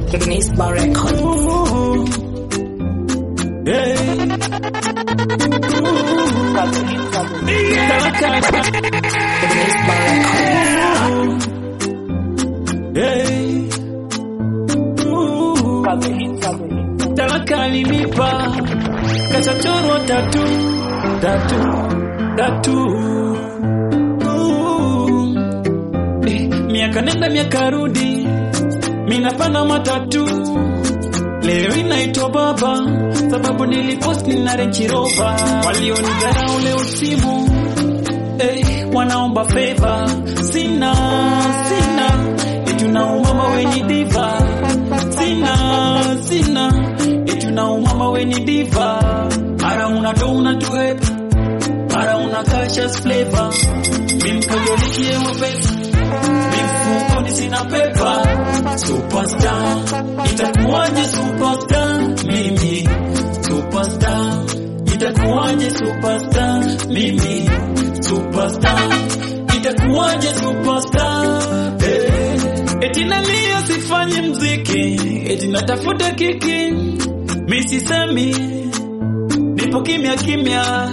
Nisba Records. Nisba Records. Talaka alinipa kachachorwa tatu tatu tatu Uh. Eh, miaka nenda miaka rudi minapanda matatu leo inaitwa baba sababu niliposti na Range Rover walionidharau leo simu eh, wanaomba favor sina sina etuna umama weni diva sina sina etuna umama weni diva mara una do una tuhepa mara una kashas flavor mimkojolikie wapesa mifukoni sina pepa superstar itakuwaje superstar mimi superstar itakuwaje superstar mimi superstar itakuwaje superstar eh. eti nalia sifanye mziki eti natafuta kiki misisemi nipo kimya kimya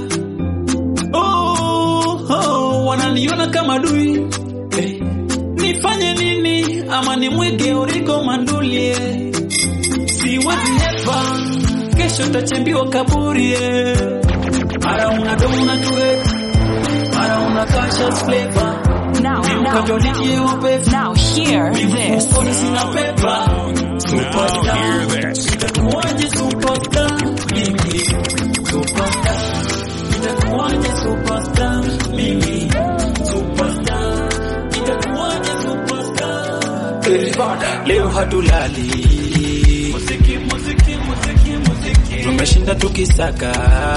oh, oh, wananiona kama dui eh. nifanye nini ama nimwige oriko mandulie siwezi hepa kesho tachembiwa kaburi eh. mara unadona tuwe mara unakasha flavor Now, now, nimkajolikie now, wapefu now hear this. mifukoni sina pepa Now superstar hear this. itakuwaje superstar mimi superstar itakuwaje superstar mimi superstar itakuwaje superstar Eh, leo hatulali muziki muziki muziki muziki tumeshinda tukisaka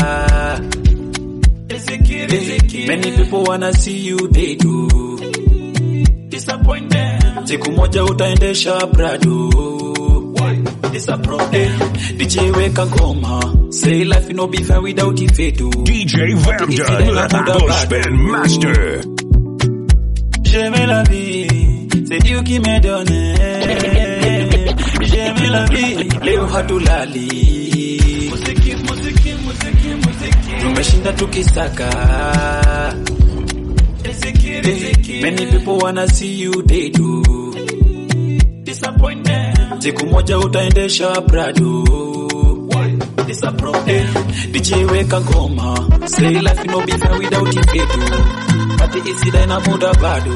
Eh, many people wanna see you they do disappointed siku moja utaendesha prado disappointed DJ weka ngoma say life no be fair without ifetu DJ Vamda, the Gospel Master. J'aime la vie, c'est Dieu qui me donne. J'aime la vie, leo hatulali. Muziki, muziki, muziki, muziki. Tumeshinda tukisaka. Eh, Many people wanna see you they do. Disappointed. Siku moja utaendesha Prado. Eh, DJ weka ngoma say life no be fair without ifetu Pati isida ina muda bado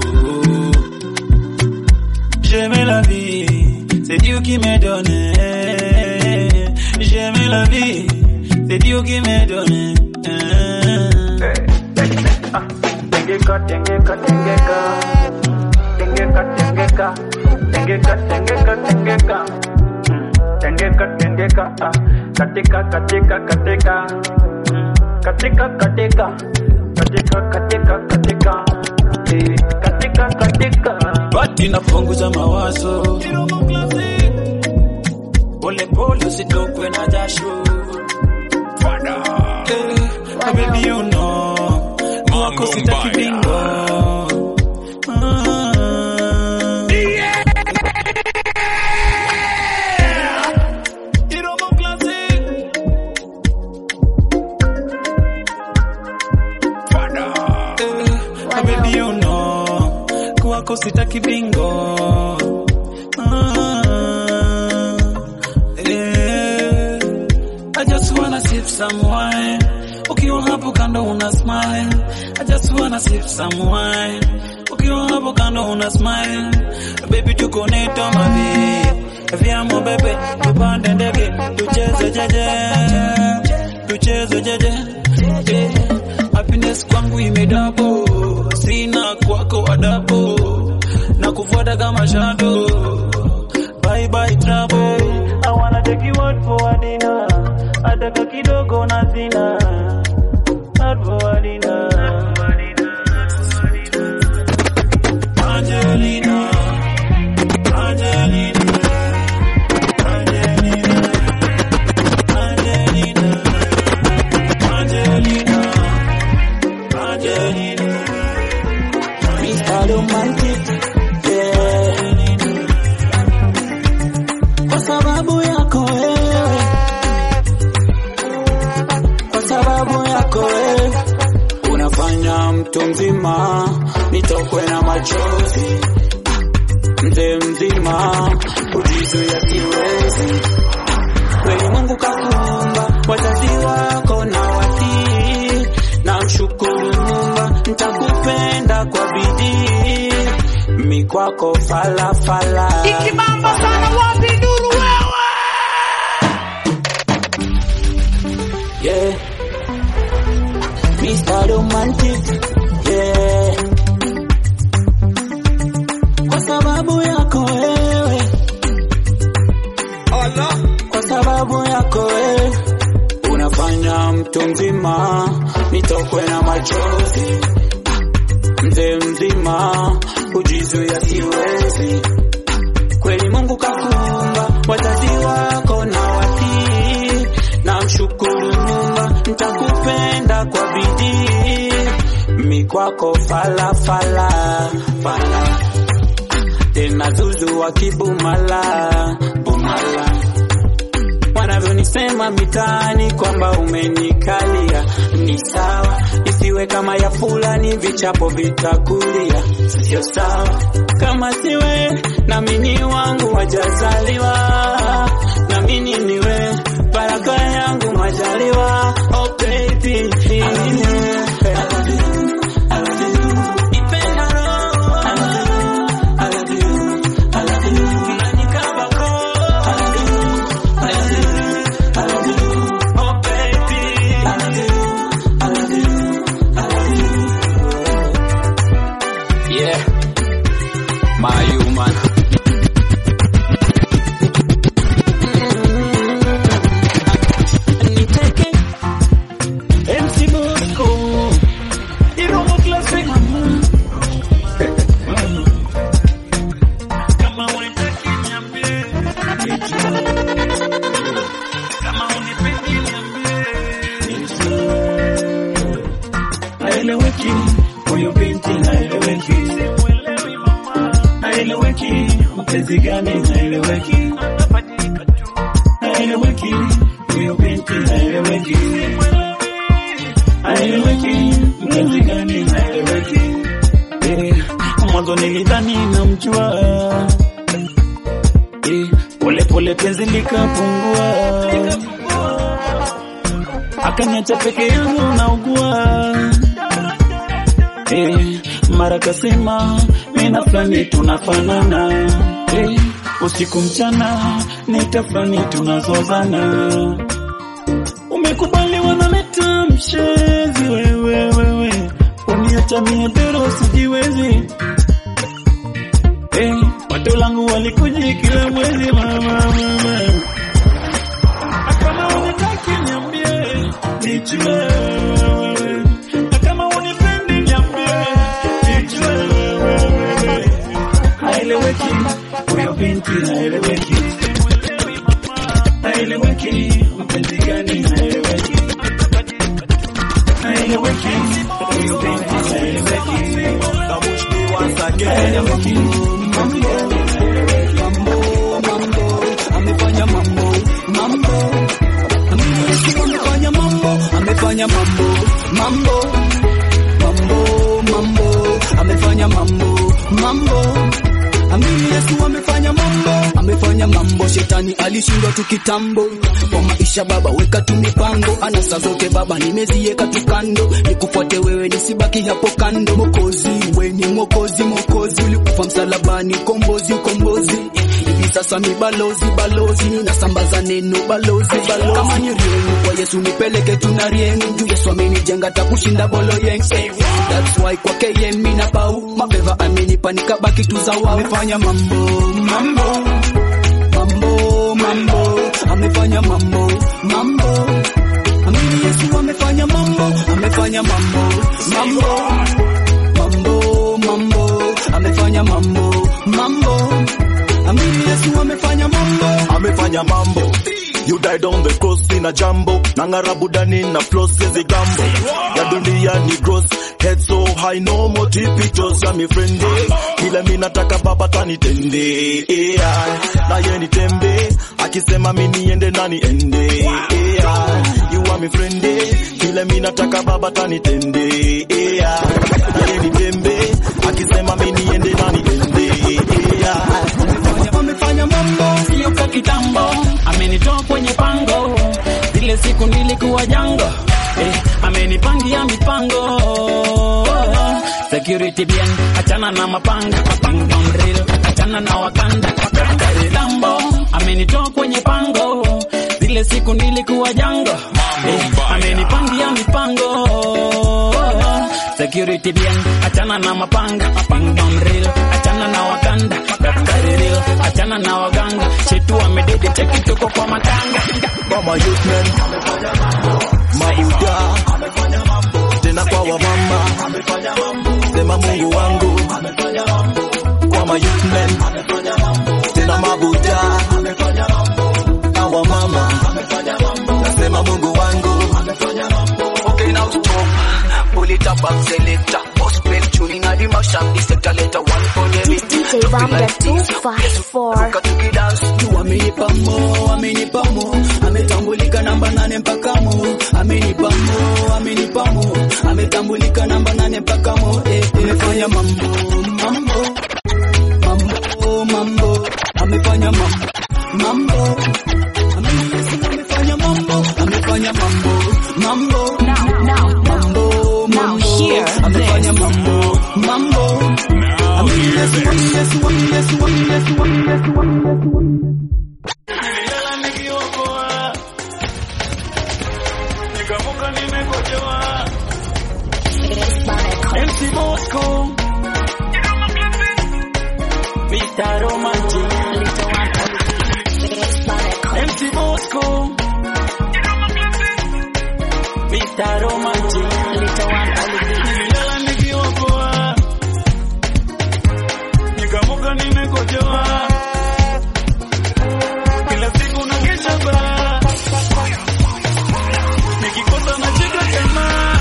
J'aime la vie C'est Dieu qui me donne J'aime la vie C'est Dieu qui me donne Tengeka, tengeka, tengeka. Tengeka, tengeka. Tengeka, tengeka, tengeka. Mm. Tengeka, tengeka. ah. Katika, katika, katika. Mm. Katika, katika. Katika, katika, katika. Eh, Katika, katika. Bati napunguza mawazo Pole pole usitokwe na jasho Eh, ah, baby you know Mwako sitaki bingo Ah. Iromo classic Eh, ah, baby you know Kwako sitaki bingo Ah. Eh, I just wanna sip some wine. Ukiwa hapo kando una smile. I just wanna sip some wine. Ukiwa hapo kando una smile. Baby tuko neto mavi. Vyamo bebe, tupande ndege, tucheze jeje. Tucheze jeje. Eh, happiness kwangu imedabo. Sina kwako adabu. Na kufuata kama shadow. Bye bye trouble. I wanna take you out for a dinner. Ataka kidogo na sina. Out for a dinner. Angelina, Angelina, Angelina, Angelina, Angelina, Angelina. Mr. Romantic, yeah. Kwa nitokwe na machozi mzee mzima kujizuia siwezi kweli Mungu kakuumba wazazi wako na watii na mshukuru Muumba nitakupenda kwa bidii mi kwako falafala Ikibamba sana wapi nuru wewe? yeah. Mr. Romantic yeah. Kwa sababu yako wewe, kwa sababu yako wewe unafanya mtu mzima nitokwe na machozi, mzee mzima kujizuia siwezi. Kweli Mungu kakuumba wazazi wako na watii, na mshukuru Muumba nitakupenda kwa bidii, mi kwako falafala fala tena zuzu wa kibumala bumala wanavyonisema mitaani kwamba umenikalia ni sawa, isiwe kama ya fulani, vichapo vitakulia, sio sawa. Kama siwe nami ni wangu wajazaliwa, nami niwe baraka yangu majaliwa. Oh baby, I love you, I love you, I love you. Nipenda roho, I love you, I love you, I love you. Unanikabako, I love you, I love you, I love you. Oh baby, I love you, I love you, I love you. Yeah, my human. Niteke MC Bosco, Iromo Classic. Kama unitaki niambie, kama unipendi niambie. Haeleweki huyu binti haeleweki, Simuelewi mama, haeleweki mpenzi gani haeleweki, anabadilika tu. haeleweki huyu binti haeleweki, haeleweki mpenzi gani haeleweki. Eh, Mwanzo nilidhani namjua, Eh, pole pole penzi likapungua, akaniacha peke yangu naugua. Eh, mara kasema mina fulani tunafanana eh, usiku mchana nita fulani tunazozana. Umekubali wanaleta mshezi wewe wewe, uniacha mie dero sijiwezi eh, watu langu walikuji kila mwezi mama mama, kama unitaki niambie nijue wewe, na kama unipendi niambie nijue wewe. Haeleweki huyo binti haeleweki, haeleweki mpenzi gani haeleweki, haeleweki huyo binti haeleweki, haeleweki amefanya mambo mambo Yesu amefanya mambo amefanya mambo mambo mambo mambo amefanya mambo mambo Amini Yesu amefanya mambo amefanya mambo shetani alishindwa tu kitambo kwa maisha baba weka tu mipango anasa zote baba nimeziweka tu kando nikufuate wewe nisibaki hapo kando mokozi we ni mokozi mokozi ulikufa msalabani ukombozi ukombozi hivi sasa mi balozi balozi nasambaza neno balozi balozi kama ni riengu kwa Yesu nipeleke tuna riengu juu Yesu amenijenga takushinda bolo yeng that's why kwake ye mina bau mabeva amenipa nikabaki tu zawa amefanya mambo mambo mambo mambo amefanya mambo mambo amini Yesu amefanya mambo amefanya mambo mambo mambo mambo amefanya mambo mambo amini Yesu amefanya mambo amefanya mambo You died on the cross in a jambo Nangara budani na floss siezi gambo Ya dunia ni gross Head so high no more tipitos ya mi friende Kile mi nataka baba tanitende yeah. Na ye nitembe Akisema mi niende na niende yeah. You are mi friende Kile mi nataka baba tanitende yeah. Na ye nitembe Akisema mi niende na niende yeah. amefanya mambo sio ka kitambo, amenitoa kwenye pango, zile siku nilikuwa jango eh, amenipangia mipango security bien, achana na mapanga mapanga on real, achana na wakanda wakanda kitambo, amenitoa kwenye pango, zile siku nilikuwa jango eh, amenipangia mipango security bien, achana na mapanga mapanga on real, achana na wakanda wakanda real, achana na waganga, chetu amedede cheki tuko kwa matanga Mama youth men Mabuda Tena kwa wamama Sema Mungu wangu Kwa ma youth men Tena mabuda Na wamama Nasema Mungu wangu Okay, now stop. Pull it up and selector. Gospel tuning and the mash up. The sector letter one for the beat. DJ Bamba 254. Ruka tuki dance. tu amenipa mo, amenipa mo, ametambulika namba nane mpaka mo, amenipa mo, amenipa mo, ametambulika namba nane mpaka mo, eh, eh, amefanya mambo, mambo, mambo, mambo, amefanya mambo, mambo, Ame- amefanya mambo, amefanya mambo, mambo, Now, now, mambo, Now mambo, hear amefanya this. mambo, mambo, Now hear this. Yes, one, yes, one, yes, one, yes, one, yes, one. Nililala nikiwa poa, nikamuka nimekojoa. MC Bosco, Mr. Romantic, MC Bosco, Mr. Romantic, nililala nikiwa poa, nikamuka nimekojoa. Kila siku na kesha baa, nikikosa na cheka tamaa.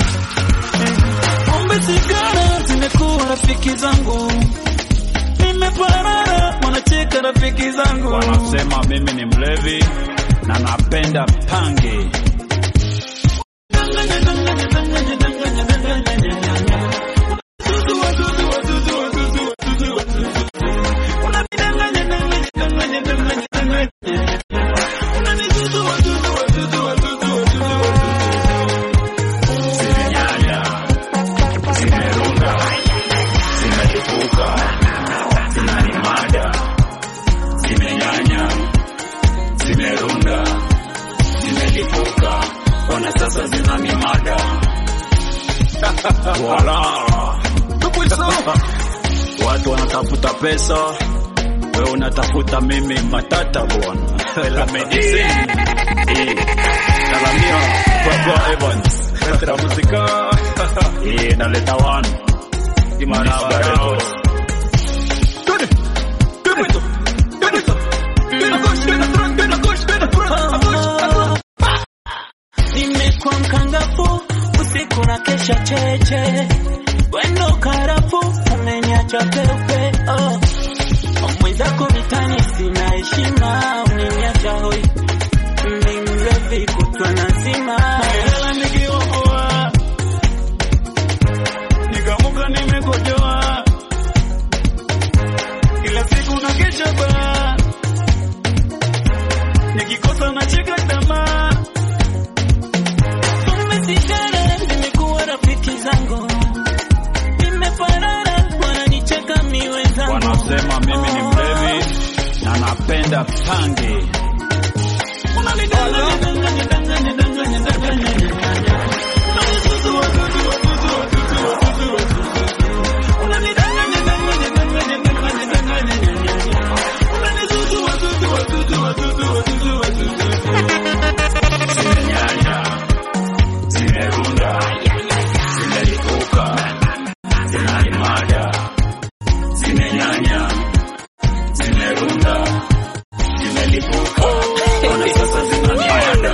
Pombe sigara zimekuwa rafiki zangu, nimeparara wanacheka rafiki zangu, wanasema mimi ni mlevi na napenda pange. Danganya, danganya, danganya, danganya, danganya, danganya. Zuzu, wazuzu, wazuzu, wazuzu, wazuzu, wazuzu. Unanidanganya, danganya, danganya, danganya, danganya. Unanizuzu, wazuzu, wazuzu, wazuzu, wazuzu, wazuzu. Zimenyanya, zimerunda, zimelipuka, zinanimada. Zimenyanya, zimerunda, zimelipuka, ona sasa zinanimada. Wala. Watu wanatafuta pesa, wewe unatafuta mimi matata bwana. La medicine. Eh, Salamia Baba Evans. Letra muzika. Eh, naleta one. Imana Records. Twende. Twende tu. Twende tu. Twende kush, twende front, twende kush, twende front. Akush, akush. Nimekuwa mkangafu usiku na kesha cheche, wendo karafu umeniacha peupe. Oh, mwenzako vitani sina heshima, umeniacha hoi, ni mlevi kutwa nazima. Nilala nikiwa poa, nikamuka nimekojoa, kila siku na kesha baa, nikikosa na cheka tamaa Umesigara, nimekuwa rafiki zangu, nimeparara, wananicheka mi wenzangu. Wanasema mimi ni mlevi na napenda pange. Unanidanganya, danganya, danganya, danganya, danganya, danganya. Unanisuzu, wazuzu, wazuzu, wazuzu, wazuzu, wazuzu. Unanidanganya, danganya, danganya, danganya, danganya, danganya. Unanisuzu, wazuzu, wazuzu, wazuzu, wazuzu, wazuzu. Zimenyanya, zimerunda, zimelipuka, zinanimada. Zimenyanya, zimerunda, zimelipuka, ona sasa zinanimada.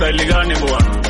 style gani bwana